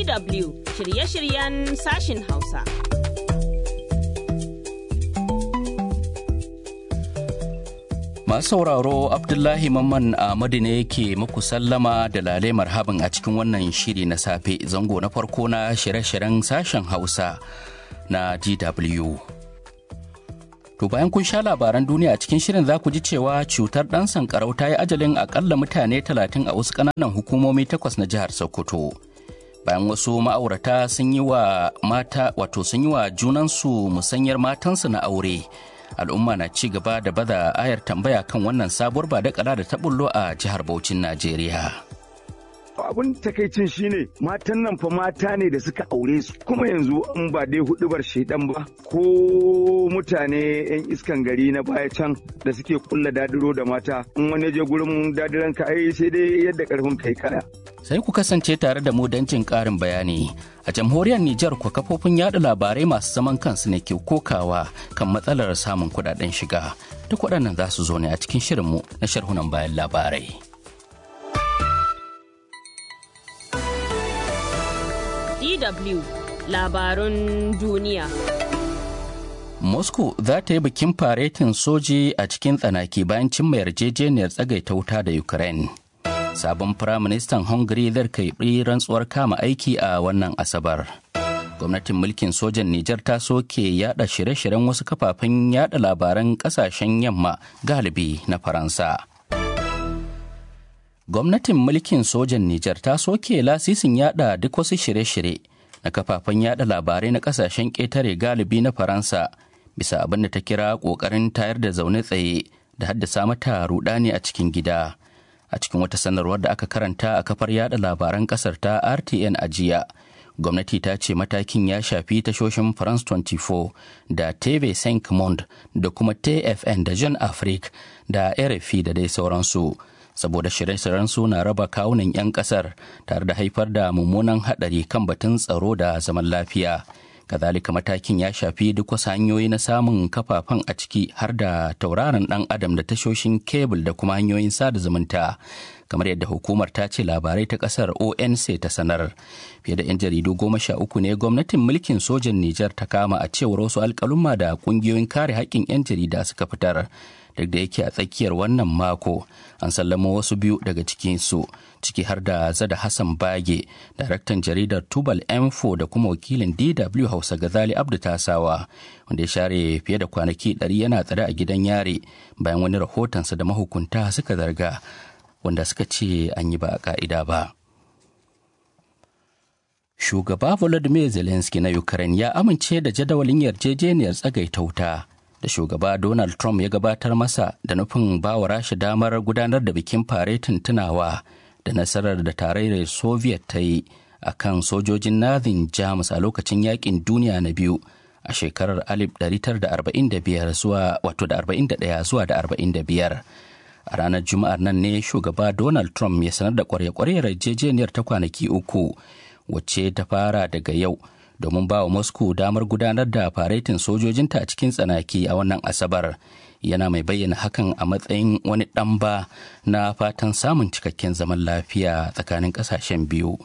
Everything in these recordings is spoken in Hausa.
DW shirye-shiryen sashin Hausa. Masu sauraro Abdullahi Mamman Ahmadu ne yake muku sallama da lale marhaban a cikin wannan shiri na safe zango na farko na shirye-shiryen sashen Hausa na DW. To bayan kun sha labaran duniya a cikin shirin za ku ji cewa cutar ɗan sankarau ta yi ajalin akalla mutane talatin a wasu ƙananan hukumomi takwas na jihar Sokoto. Bayan wasu ma'aurata sun yi wa mata wato sun yi wa junansu musanyar matansu na aure. Al'umma na ci gaba da baza ayar tambaya kan wannan sabuwar ba da da ta bullo a jihar Bauchin Najeriya. abun takaicin shine matan nan fa mata ne da suka aure su kuma yanzu in ba dai hudubar shaidan ba ko mutane yan iskan gari na baya can da suke kulla dadiro da mata in wani je gurin dadiran ka ai sai dai yadda karfin kai kaya Sai ku kasance tare da mu don jin ƙarin bayani. A jamhuriyar Nijar kwa kafofin yada labarai masu zaman kansu ne ke kokawa kan matsalar samun kudaden shiga. Duk waɗannan za su zo ne a cikin shirinmu na sharhunan bayan labarai. DW labarun duniya. Moscow za ta yi bikin faretin soji a cikin tsanaki bayan cimma yarjejeniyar tsagaita wuta da Ukraine. Sabon Firaministan Hungary zai karɓi rantsuwar kama aiki a wannan Asabar. Gwamnatin mulkin sojan Nijar ta soke yada shirye-shiryen wasu kafafen yada labaran kasashen yamma galibi na Faransa. Gwamnatin mulkin sojan Nijar ta soke lasisin yada duk wasu shirye-shirye na kafafen yada labarai na kasashen ƙetare galibi na Faransa bisa abin da ta kira ƙoƙarin tayar da zaune tsaye da haddasa mata rudani a cikin gida. A cikin wata sanarwar da aka karanta a kafar yada labaran ƙasar ta RTN a jiya, gwamnati ta ce matakin ya shafi tashoshin France 24 da TV 5 Monde da kuma TFN da Jean Afrique da RFI da dai sauransu. saboda shirye-shiryen su na raba kawunan 'yan kasar tare da haifar da mummunan haɗari kan batun tsaro da zaman lafiya kazalika matakin ya shafi duk wasu hanyoyi na samun kafafen a ciki har da tauraron dan adam da tashoshin kebul da kuma hanyoyin sada zumunta kamar yadda hukumar ta ce labarai ta kasar onc ta sanar fiye da 'yan jaridu goma sha uku ne gwamnatin mulkin sojan nijar ta kama a cewar wasu alkaluma da kungiyoyin kare haƙƙin 'yan jarida suka fitar duk da yake a tsakiyar wannan mako an sallama wasu biyu daga cikinsu ciki har da zada hassan bage daraktan jaridar tubal m4 da kuma wakilin dw hausa gazali abdu tasawa wanda ya share fiye da kwanaki 100 yana tsare a gidan yare bayan wani rahotonsa da mahukunta suka zarga wanda suka ce an yi ba a ka'ida ba shugaba volodymyr zelensky na ukraine ya amince da jadawalin yarjejeniyar tsagaita wuta da shugaba Donald Trump ya gabatar masa da nufin bawa rasha damar gudanar da bikin faretin tunawa da nasarar da tarayyar Soviet ta yi a kan sojojin Nazin Jamus a lokacin yakin duniya na biyu a shekarar 1945 zuwa wato da 41 zuwa da 45. A ranar Juma'ar nan ne shugaba Donald Trump ya sanar da kwarya-kwaryar yarjejeniyar ta kwanaki uku wacce ta fara daga yau. domin ba wa Moscow damar gudanar da faretin sojojinta a cikin tsanaki a wannan Asabar. Yana mai bayyana hakan a matsayin wani ɗamba na fatan samun cikakken zaman lafiya tsakanin ƙasashen biyu.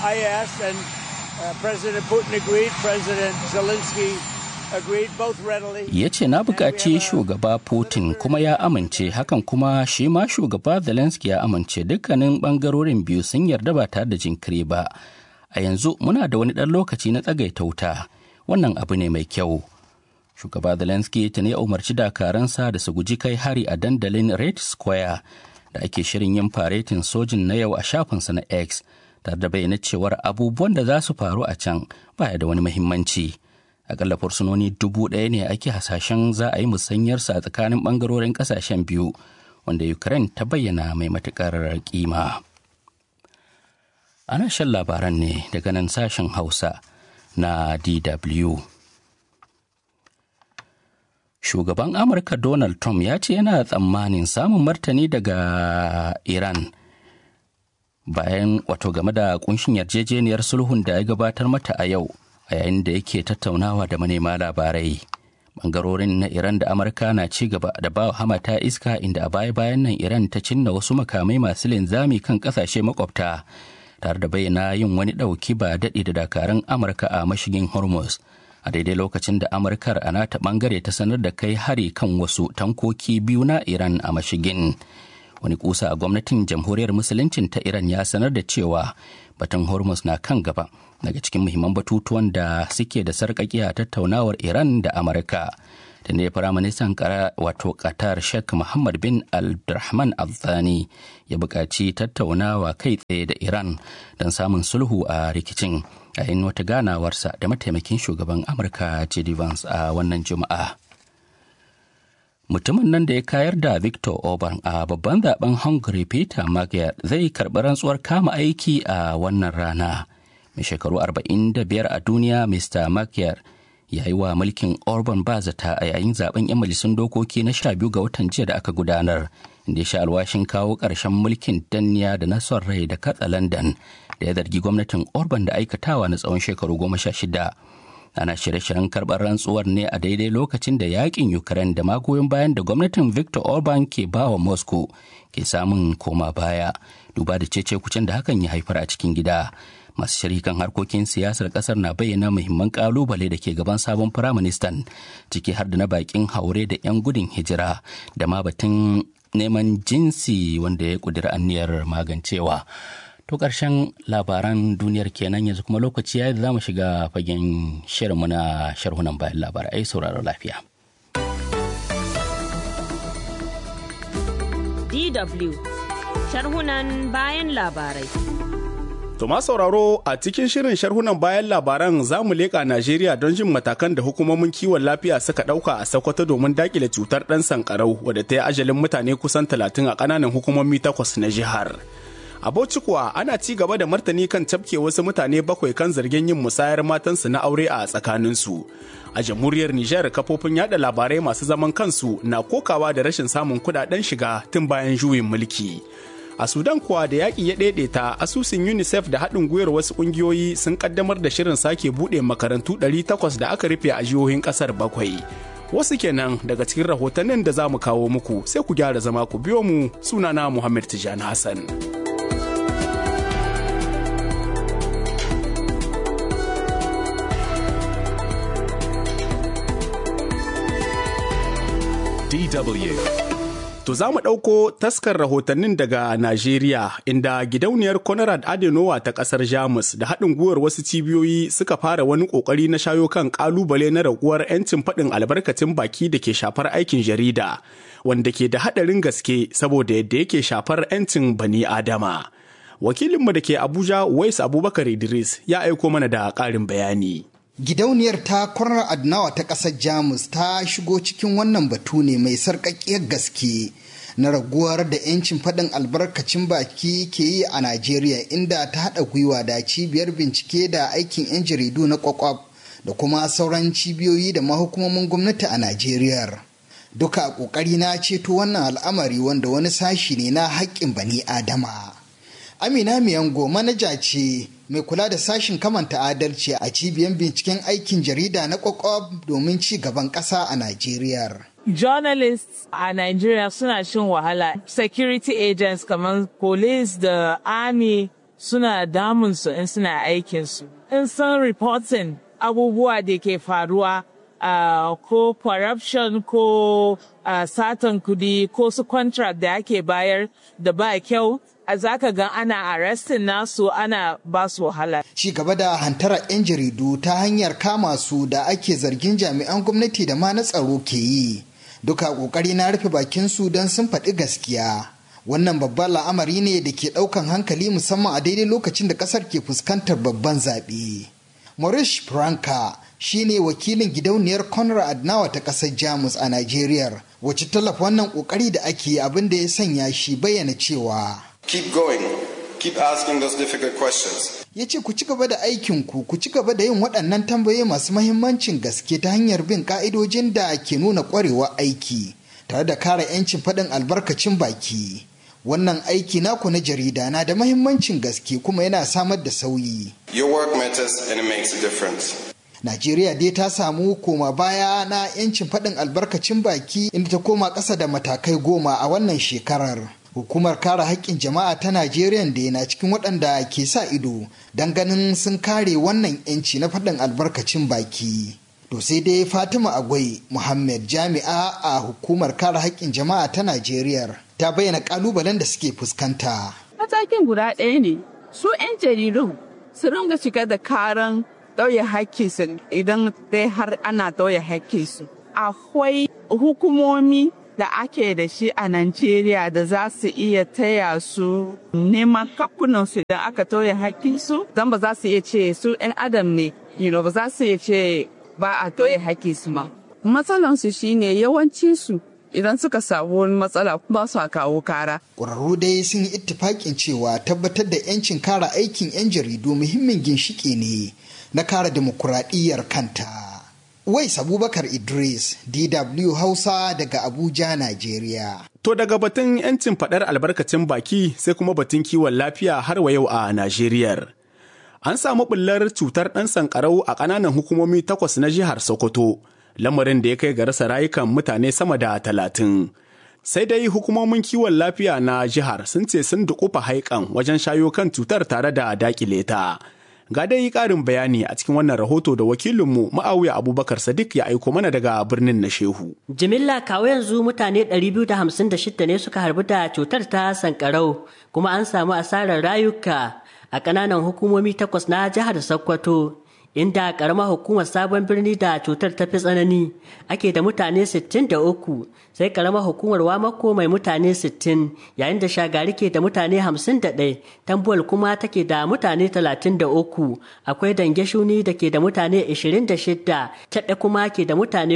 Ya ce na buƙaci shugaba Putin kuma ya amince hakan kuma shi ma shugaba Zelensky ya amince dukkanin ɓangarorin biyu sun yarda ba tare da jinkiri ba. a yanzu muna da wani ɗan lokaci na tsagaita wuta wannan abu ne mai kyau shugaba zelensky ta ne umarci dakaransa da su guji kai hari a dandalin red square da ake shirin yin faretin sojin na yau a shafinsa na x tare da bayyana cewar abubuwan da za su faru a can baya da wani muhimmanci akalla fursunoni dubu ɗaya ne ake hasashen za a yi musanyarsa a tsakanin ɓangarorin ƙasashen biyu wanda ukraine ta bayyana mai matuƙar kima. ana shan labaran ne daga nan sashen hausa na dw shugaban amurka donald trump ya ce yana tsammanin samun martani daga iran bayan wato game da kunshin yarjejeniyar sulhun da ya gabatar mata a yau a yayin da yake tattaunawa da manema labarai bangarorin na iran da amurka na ci gaba da ba hamata iska inda a baya bayan nan iran ta cinna wasu makamai masu linzami kan kasashe makwabta tare da bayyana yin wani ɗauki ba daɗi da dakarun amurka a mashigin hormuz a daidai lokacin da amurkar a nata ɓangare ta sanar da kai hari kan wasu tankoki biyu na iran a mashigin wani kusa a gwamnatin jamhuriyar musuluncin ta iran ya sanar da cewa batun hormuz na kan gaba daga cikin muhimman batutuwan da suke da sarƙaƙi a tattaunawar iran da amurka da ne firaministan kara wato qatar sheikh muhammad bin abdulrahman al-thani ya buƙaci tattaunawa kai tsaye da iran don samun sulhu a rikicin yayin wata ganawarsa da mataimakin shugaban amurka j.d. vance a wannan juma'a mutumin nan da ya kayar da victor orban a babban zaben hungary peter magyar zai karɓi rantsuwar kama aiki a wannan rana mai shekaru 45 a duniya mr magyar ya yi wa mulkin orban ba zata a yayin zaben 'yan majalisun dokoki na 12 ga watan jiya da aka gudanar inda ya sha alwashin kawo ƙarshen mulkin danniya da na son rai da katsa london da ya zargi gwamnatin orban da aikatawa na tsawon shekaru goma sha shida ana shirye-shiryen karɓar rantsuwar ne a daidai lokacin da yakin ukraine da magoyin bayan da gwamnatin victor orban ke bawa moscow ke samun koma baya duba da cece kucin da hakan ya haifar a cikin gida masu shirikan harkokin siyasar kasar na bayyana muhimman kalubale da ke gaban sabon firaministan ciki har da na bakin haure da 'yan gudun hijira da ma batun neman jinsi wanda ya kudura anniyar magancewa To ƙarshen labaran duniyar kenan yanzu kuma lokaci ya da za mu shiga fagen shirinmu na sharhunan bayan labarai sauraro lafiya. DW sharhunan bayan labarai. To ma sauraro a cikin shirin sharhunan bayan labaran za mu leƙa Najeriya don jin matakan da hukumomin kiwon lafiya suka ɗauka a Sokoto domin daƙile cutar ɗan sankarau wadda ta yi ajalin mutane kusan talatin a ƙananan hukumomi takwas na jihar. A Bauchi kuwa ana ci gaba da martani kan cafke wasu mutane bakwai kan zargin yin musayar matansu na aure a tsakaninsu. A jamhuriyar Nijar kafofin yada labarai masu zaman kansu na kokawa da rashin samun kudaden shiga tun bayan juyin mulki. A Sudan kuwa da yaƙi ya ɗaiɗaita asusun UNICEF da haɗin gwiwar wasu ƙungiyoyi sun ƙaddamar da shirin sake buɗe makarantu 800 da aka rufe a jihohin ƙasar bakwai. Wasu kenan daga cikin rahotannin da za mu kawo muku sai ku gyara zama ku biyo mu sunana Muhammad Tijani Hassan. DW. To za mu ɗauko taskar rahotannin daga Najeriya inda gidauniyar Conrad Adenowa ta ƙasar Jamus da haɗin gwiwar wasu cibiyoyi suka fara wani ƙoƙari na shayo kan ƙalubale na raguwar 'yancin faɗin albarkacin baki da ke shafar aikin jarida, wanda ke da haɗarin gaske saboda yadda yake shafar 'yancin bani Adama. Wakilinmu da ke Abuja, Wais Abubakar Idris, ya aiko mana da ƙarin bayani. Gidauniyar ta kwarar Adnawa ta ƙasar Jamus ta shigo cikin wannan batu ne mai sarƙaƙƙiyar gaske na raguwar da 'yancin faɗin albarkacin baki ke yi a Najeriya inda ta haɗa gwiwa da cibiyar bincike da aikin 'yan jaridu na kwakwaf da kuma sauran cibiyoyi da mahukumomin gwamnati a Najeriya. Duka a ƙoƙari na ceto wannan al'amari wanda wani sashi ne na haƙƙin bani Adama. Amina Miyango manaja ce mai kula da sashin kamanta adalci a cibiyar binciken aikin jarida na kwakwab domin ci gaban ƙasa a Najeriya. Journalists a Nigeria suna shin wahala. Security agents kamar police da army suna damunsu in suna aikinsu. In sun reporting abubuwa da ke faruwa uh, ko corruption ko uh, satan kudi ko su contract da ake bayar da ba kyau a zaka ga ana arrestin nasu ana ba su wahala. Ci gaba da hantara 'yan jaridu ta hanyar kama su da ake zargin jami'an gwamnati da ma na tsaro ke yi. Duka kokari na rufe bakin su don sun faɗi gaskiya. Wannan babban la'amari ne da ke ɗaukan hankali musamman a daidai lokacin da ƙasar ke fuskantar babban zaɓe. Maurice Franka shine wakilin gidauniyar Conrad Adnawa ta ƙasar Jamus a Najeriya, wacce tallafa wannan ƙoƙari da ake abin da ya sanya shi bayyana cewa. Keep going. Keep asking those difficult questions. Ya ce ku ci gaba da aikinku, ku ci gaba da yin waɗannan tambayoyi masu mahimmancin gaske ta hanyar bin ƙa'idojin da ke nuna ƙwarewa aiki, tare da kare 'yancin faɗin albarkacin baki. Wannan aiki naku na jarida na da mahimmancin gaske kuma yana samar da sauyi. Your work matters and it makes a difference. Najeriya dai ta samu koma baya na 'yancin faɗin albarkacin baki inda ta koma ƙasa da matakai goma a wannan shekarar. Hukumar kare haƙƙin jama'a ta Najeriya da yana cikin waɗanda ke sa ido don ganin sun kare wannan 'yanci na faɗin albarkacin baki. To sai dai Fatima Agwai Muhammad jami'a a hukumar kare haƙƙin jama'a ta Najeriya ta bayyana ƙalubalen da suke fuskanta. Matakin guda ɗaya ne, su 'yan jaridun su ringa shiga da karan ɗauye haƙƙinsu idan dai har ana ɗauye haƙƙinsu. Akwai hukumomi da ake da shi a Najeriya da za su iya taya su neman kakunansu idan aka tauye haƙƙinsu don ba za su iya ce su 'yan adam ne, you know, ba za su iya ce ba a tauye haƙƙinsu ma. Matsalansu shine yawancinsu idan suka samu wani matsala ba su kawo kara. Ƙwararru dai sun yi ittifaƙin cewa tabbatar da 'yancin kare aikin 'yan jaridu muhimmin ginshiƙi ne na kare demokuraɗiyyar kanta. Wais Abubakar Idris, DW Hausa daga Abuja, Najeriya. To daga batun 'yancin faɗar albarkacin baki sai kuma batun kiwon lafiya har wa yau a Najeriya. An samu ɓullar cutar ɗan sankarau a ƙananan hukumomi takwas na jihar Sokoto, lamarin da ya kai ga rasa rayukan mutane sama da talatin. Sai dai hukumomin kiwon lafiya na jihar sun ce sun dukufa haikan wajen shayo kan cutar tare da dakile ta. Ga dai ƙarin bayani a cikin wannan rahoto da wakilinmu Ma'awiya Abubakar Sadiq ya aiko mana daga birnin na Shehu. Jimilla kawo yanzu mutane 256 ne suka harbi da cutar ta sankarau kuma an samu asarar rayuka a ƙananan hukumomi takwas na jihar Sokoto. Inda ƙaramar hukumar sabon birni da cutar ta fi tsanani ake da mutane 63 sai ƙaramar hukumar wamako mai mutane 60 yayin da shagari ke da mutane 51 tambuwal kuma take da mutane 33 akwai dange shuni da ke da mutane 26 taɗe kuma ke da mutane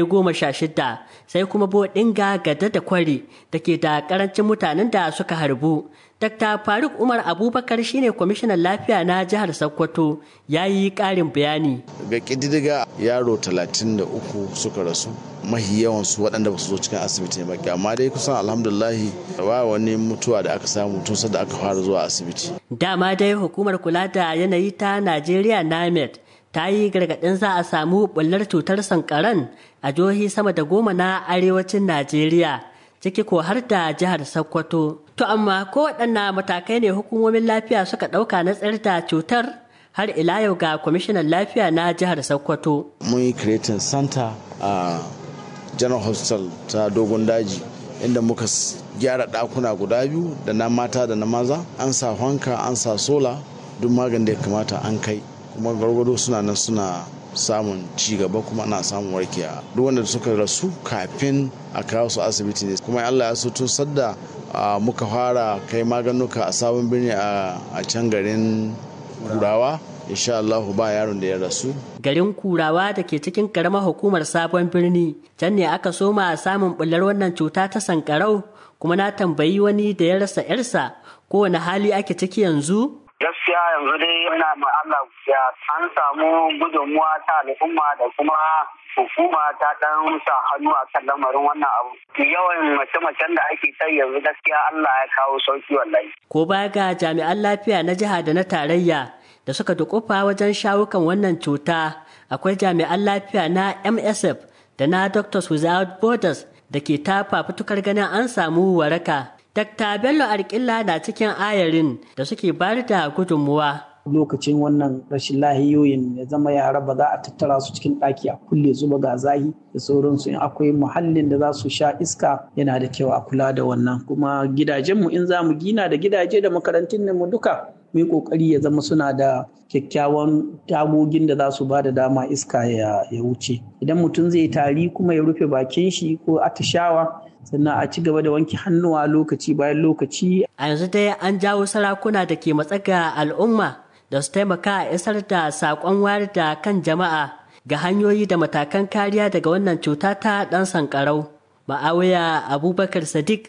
16 sai kuma bodinga gada da kwari da ke da ƙarancin mutanen da suka harbu Dr. Faruk Umar Abubakar shine kwamishinan lafiya na jihar Sokoto ya yi ƙarin bayani. Ga ƙididdiga yaro 33 suka rasu mahi yawansu waɗanda ba su zo cikin asibiti ba amma dai kusan alhamdulahi ba wani mutuwa da aka samu tun da aka fara zuwa asibiti. Dama dai hukumar kula da yanayi ta Najeriya NAMED ta yi gargaɗin za a samu bullar cutar sankaran a jihohi sama da goma na arewacin Najeriya. ciki ko har da jihar Sokoto. To amma ko waɗanna matakai ne hukumomin lafiya suka ɗauka na tsayar da cutar har ila yau ga kwamishinan lafiya na jihar Sokoto. Mun yi creating center a General Hospital ta Dogon Daji inda muka gyara ɗakuna guda biyu da na mata da na maza an sa hanka an sa sola duk magani da ya kamata an kai kuma gargado suna nan suna samun ci gaba kuma ana samun warkewa duk wanda suka rasu kafin a kawo su asibiti ne kuma Allah ya so tun sadda muka fara kai maganuka a sabon birni a can garin kurawa insha Allah ba yaron da ya rasu garin kurawa da ke cikin karamar hukumar sabon birni can ne aka soma samun bullar wannan cuta ta sankarau kuma na tambayi wani da ya rasa yarsa kowane hali ake ciki yanzu gaskiya yanzu dai ina ma Allah ya an samu gudunmuwa ta al'umma da kuma hukuma ta dan sa hannu a kan lamarin wannan abu yawan mace-macen da ake sai yanzu gaskiya Allah ya kawo sauki wallahi ko baya ga jami'an lafiya na jiha da na tarayya da suka dukufa wajen shawukan wannan cuta akwai jami'an lafiya na MSF da na Doctors Without Borders da ke ta fafutukar ganin an samu waraka Dr. Bello Arkilla na cikin ayarin da suke bayar da gudunmuwa. Lokacin wannan rashin lahiyoyin ya zama yara ba za a tattara su cikin ɗaki a kulle zuba ga zahi da sauransu in akwai muhallin da za su sha iska yana da kyau a kula da wannan kuma gidajenmu in za mu gina da gidaje da makarantun mu duka mu yi kokari ya zama suna da kyakkyawan tagogin da za su ba da dama iska ya wuce idan mutum zai tari kuma ya rufe bakin shi ko atishawa sannan a ci gaba da wanke hannuwa lokaci bayan lokaci. A yanzu dai an jawo sarakuna da ke matsaga al'umma da su taimaka a isar da saƙon wayar da kan jama'a ga hanyoyi da matakan kariya daga wannan cuta ta ɗan sankarau. Ma'awiya Abubakar Sadiq,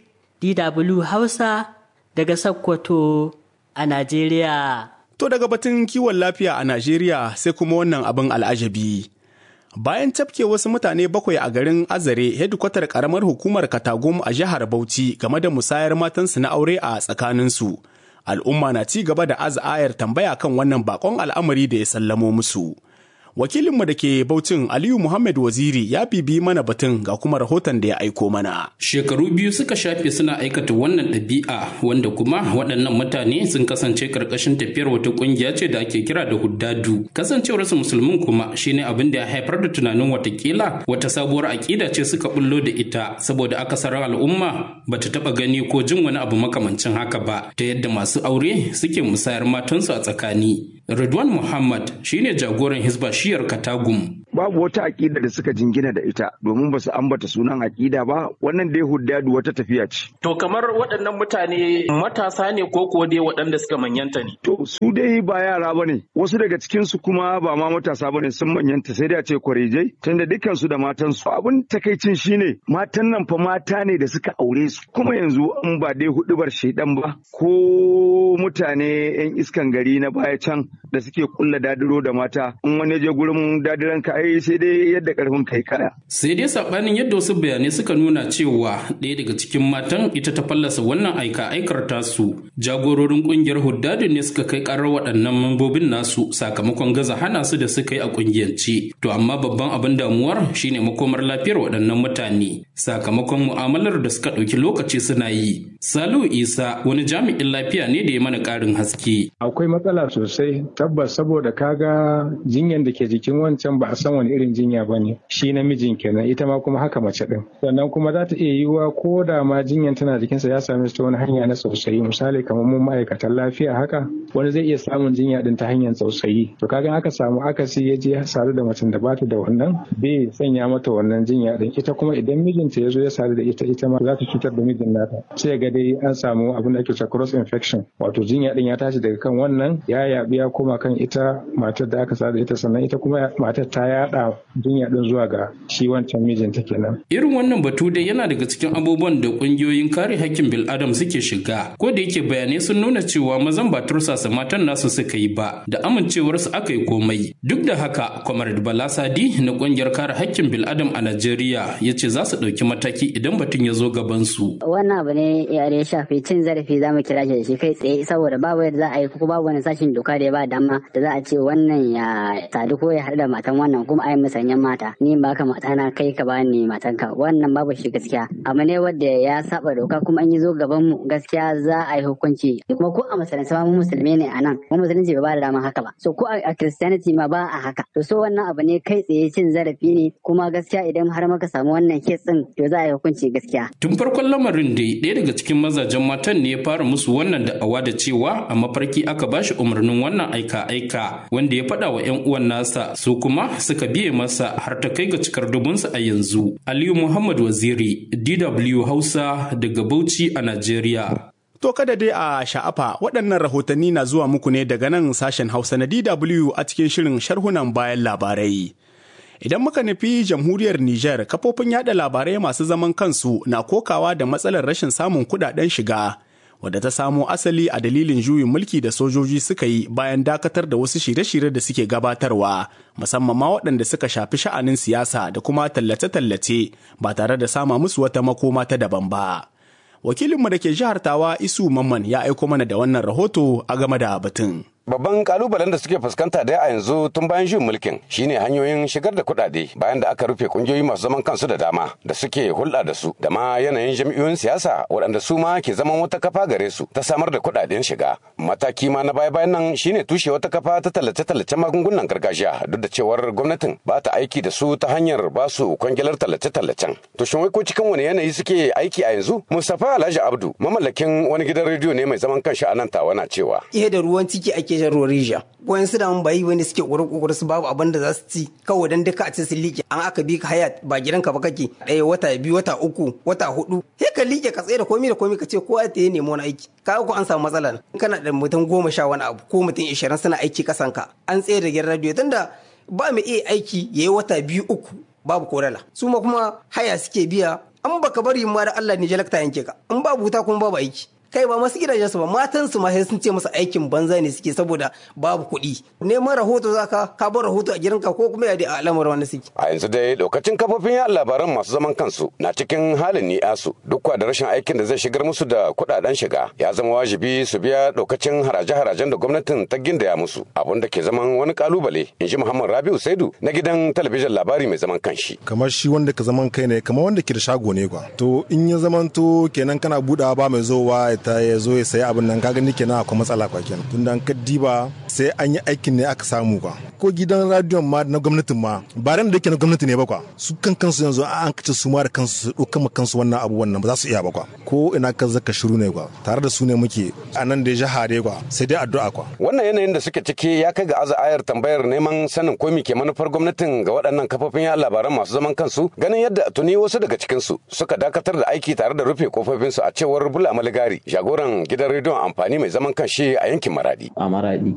DW Hausa daga Sokoto a Najeriya. To daga batun kiwon lafiya a Najeriya sai kuma wannan abin al'ajabi. bayan tafke wasu mutane bakwai a garin azare hedikwatar karamar hukumar katagum a jihar bauchi game da musayar matansu na aure a tsakaninsu al'umma na ci gaba da az'ayar tambaya kan wannan bakon al'amari da ya sallamo musu Wakilinmu da ke Baucin Aliyu Muhammad Waziri ya bibi mana batun ga kuma rahoton da ya aiko mana. Shekaru biyu suka shafe suna aikata wannan ɗabi'a wanda kuma waɗannan mutane sun kasance karkashin tafiyar wata ƙungiya ce da ake kira da huddadu. Kasancewarsu musulmin kuma shine abin da ya haifar da tunanin watakila wata sabuwar aƙida ce suka bullo da ita saboda akasarin al'umma bata taɓa gani ko jin wani abu makamancin haka ba ta yadda masu aure suke musayar matansu a tsakani. Ridwan Muhammad shine jagoran Hisba shiyar Katagum. Babu wata aƙida da suka jingina da ita domin ba su ambata sunan aƙida ba wannan dai huddadu wata tafiya ce. To kamar waɗannan mutane matasa ne ko kuwa dai waɗanda suka manyanta ne? To su dai ba yara ba ne wasu daga cikinsu kuma ba ma matasa ba ne sun manyanta sai dai a ce kwarijai tunda dukkansu da matansu. Abin takaicin shine matan nan fa mata ne da suka aure su kuma yanzu in ba dai hudubar shaidan ba ko mutane 'yan iskan gari na baya can da suke kulla dadiro da mata in wani je gurin dadiran ka ai sai dai yadda karfin kai kaya sai dai sabanin yadda wasu bayanai suka nuna cewa ɗaya daga cikin matan ita ta fallasa wannan aika aikar tasu jagororin kungiyar huddadu ne suka kai karar waɗannan mambobin nasu sakamakon gaza hana su da suka yi a kungiyance to amma babban abin damuwar shine makomar lafiyar waɗannan mutane sakamakon mu'amalar da suka ɗauki lokaci suna yi salu isa wani jami'in lafiya ne da ya mana ƙarin haske akwai matsala sosai tabbas saboda kaga jinyan da ke jikin wancan ba a san wani irin jinya ba ne shi namijin kenan ita ma kuma haka mace din sannan kuma za ta iya yiwuwa ko da ma jinyan tana jikinsa ya same ta wani hanya na tsautsayi misali kamar mun ma'aikatan lafiya haka wani zai iya samun jinya din ta hanyar tsautsayi to kaga aka samu akasi ya je sadu da macen da bata da wannan bai sanya mata wannan jinya din ita kuma idan mijinta ya zo ya sadu da ita ita ma za ta cutar da mijin nata sai ga dai an samu abin da ake cewa cross infection wato jinya din ya tashi daga kan wannan ya yabi ya koma kan ita matar da aka sada ita sannan ita kuma matar ta yada jinya din zuwa ga shi wancan mijinta kenan. Irin wannan batu dai yana daga cikin abubuwan da kungiyoyin kare hakkin bil'adam suke shiga ko da yake bayanai sun nuna cewa mazan ba tursasa matan nasu suka yi ba da amincewarsu aka yi komai. Duk da haka Comrade Bala Sadi na kungiyar kare hakkin bil'adam a Najeriya ya ce za su ɗauki mataki idan batun ya zo gaban su. Wannan abu ne ya shafi cin zarafi za mu kira shi da shi kai tsaye saboda babu yadda za a yi ko babu wani sashin doka da ya ba dama da za a ce wannan ya sadu ko ya haɗu da matan wannan kuma ai musanyen mata ni ba ka mata na kai ka bani matan ka wannan babu shi gaskiya abu ne wanda ya saba doka kuma an yi zo gaban mu gaskiya za a yi hukunci kuma ko a musulunci ma mu musulmi ne a nan mu musulunci ba da dama haka ba so ko a christianity ma ba a haka to so wannan abu ne kai tsaye cin zarafi ne kuma gaskiya idan har muka samu wannan kes din to za a yi hukunci gaskiya tun farkon lamarin dai ɗaya daga cikin mazajen matan ne ya fara musu wannan da'awa da cewa a mafarki aka bashi umarnin wannan aika-aika wanda ya faɗa wa 'yan uwan nasa su kuma suka biye masa har ta kai ga cikar dubunsa a yanzu. Aliyu Muhammad Waziri, DW Hausa daga Bauchi a Najeriya. To kada dai a sha'afa waɗannan rahotanni na zuwa muku ne daga nan sashen Hausa na DW a cikin shirin sharhunan bayan labarai. Idan muka nufi jamhuriyar Nijar, kafofin yada labarai masu zaman kansu na kokawa da matsalar rashin samun kudaden shiga. wadda ta samo asali a dalilin juyin mulki da sojoji suka yi bayan dakatar da wasu shirye-shirye da suke gabatarwa musamman ma waɗanda suka shafi sha'anin siyasa da kuma tallace-tallace ba tare da sama musu wata makoma ta daban ba. Wakilinmu da ke jihar Tawa Isu Mamman ya aiko mana da wannan rahoto a game da batun. Babban kalubalen da suke fuskanta da a yanzu tun bayan juyin mulkin shine hanyoyin shigar da kuɗaɗe bayan da aka rufe kungiyoyi masu zaman kansu da dama da suke hulɗa da su da ma yanayin jami'oyin siyasa waɗanda su ma ke zaman wata kafa gare su ta samar da kuɗaɗen shiga. Mataki ma na baya bayan nan shine tushe wata kafa ta tallace-tallace magungunan gargajiya duk da cewar gwamnatin ba ta aiki da su ta hanyar ba su kwangilar tallace-tallacen. To shin wai ko cikin wani yanayi suke aiki a yanzu? Mustapha Alhaji Abdu mamallakin wani gidan rediyo ne mai zaman kanshi a nan tawa na cewa. Ihe da ruwan ciki ake shan ruwan rijiya wayan su da mun bayi wani suke ƙoƙarin ƙoƙarin su babu abin da za su ci kawai dan duka a ce sun liƙe an aka bi ka haya ba gidanka ba kake ɗaya wata biyu wata uku wata hudu sai ka liƙe ka tsaye da komai da komai ka ce kowa ta yi nemo wani aiki ka ko an samu matsala kana da mutum goma sha wani abu ko mutum ishirin suna aiki kasan ka an tsaye da gidan radiyo tunda ba mu iya aiki yayi wata biyu uku babu korala su ma kuma haya suke biya an baka bari ma da Allah ne jalakta yanke ka in babu wuta kuma babu aiki kai ba masu gidajen su ba matan su ma sai sun ce musu aikin banza ne suke saboda babu kuɗi neman rahoto zaka ka bar rahoto a gidanka ko kuma ya a al'amarin wani suke a yanzu dai lokacin kafofin yaɗa labaran masu zaman kansu na cikin halin ni'asu duk da rashin aikin da zai shigar musu da kuɗaɗen shiga ya zama wajibi su biya lokacin haraje-harajen da gwamnatin ta gindaya musu abun da ke zaman wani kalubale in ji muhammad rabiu saidu na gidan talabijin labari mai zaman kanshi kamar shi wanda ka zaman kai ne kamar wanda ke da shago ne kwa to in ya zaman to kenan kana budawa ba mai zowa ta ya zo ya sayi abin nan kaga ni kenan akwai matsala kwa kenan tunda an kaddiba sai an yi aikin ne aka samu kwa ko gidan radiyon ma na gwamnatin ma ba ran da yake na gwamnati ne ba kwa su kan kansu yanzu an kace su ma da kansu su ɗauka ma kansu wannan abu wannan ba za su iya ba kwa ko ina ka zaka shiru ne kwa tare da su ne muke a nan da ya jahare kwa sai dai addu'a kwa wannan yanayin da suke ciki ya kai ga aza ayar tambayar neman sanin ko ke manufar gwamnatin ga waɗannan kafofin yaɗa labaran masu zaman kansu ganin yadda tuni wasu daga cikin su suka dakatar da aiki tare da rufe kofofin su a cewar bula maligari jagoran gidan rediyon amfani mai zaman kanshi a yankin maradi a maradi